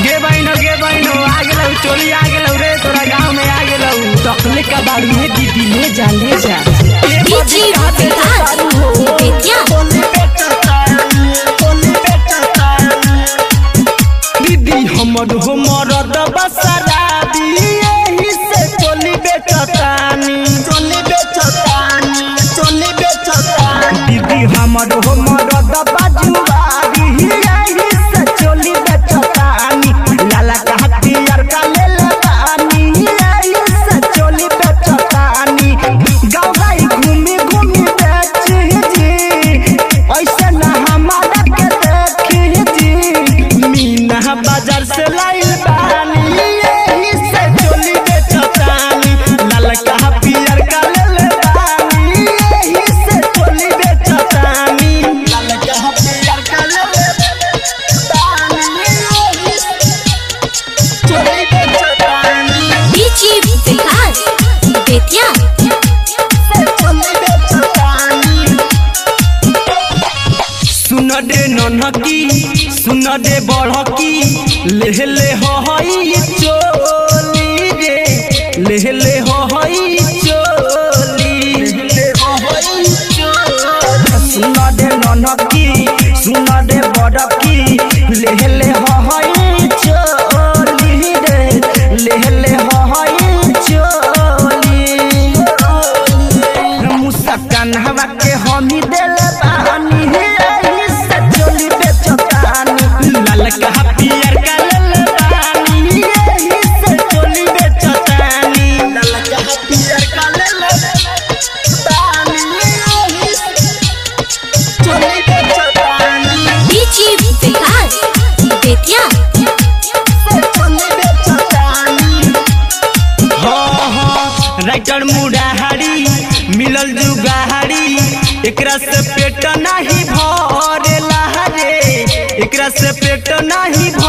गे बहनो गे बहनो आ गेलौ चोली आ गेलौ रे तोरा गांव में आ गेलौ तकले का बाड़ी में दीदी ले जा ले जा ए DJ बदी कहाँ से विकास, चालू हो? बेतिया। बोली बेचतानी, बोली बेचतानी। दीदी हमर हो मरद बसराबी यही से चोली बेचतानी चोली बेचतानी चोली बेचतानी दीदी हमर हो मरद बाजुआबी यही से चोली बेचतानी लाला का हथियार का ले लेतानी यही से चोली बेचतानी गाँव गाई घूमी घूमी बेची जी ऐसे ना हमारा के देखी जी मीना बाजार से लाइल बानी यही से चोली बेचतानी ललका पियर का ले ले बानी यही से चोली बेचतानी ललका पियर का ले ले बानी यही से चोली बेचतानी DJ विकास बेतिया चोली बेचतानी सुन दे ननकी सुन दे बढ़की ले ले हो हई चोली रे ले ले हो हई चोली ले हो हई चोली सुन दे ननकी सुन दे बढ़की ले ले हो हई चोली रे ले ले हो हई चोली मुस्कान हवा के हमी दिल बानी यही से चोली बेचतानी लाल का पियर का लल बानी यही से चोली बेचतानी लाल का पियर का लल बानी यही से चोली बेचतानी DJ विकास बेतिया चोली बेचतानी हाँ हाँ राइटर मुड़ाहाड़ी मिलल जुगाहाड़ी एकरा से पेट नहीं भरेला रे एकरा से पेट नहीं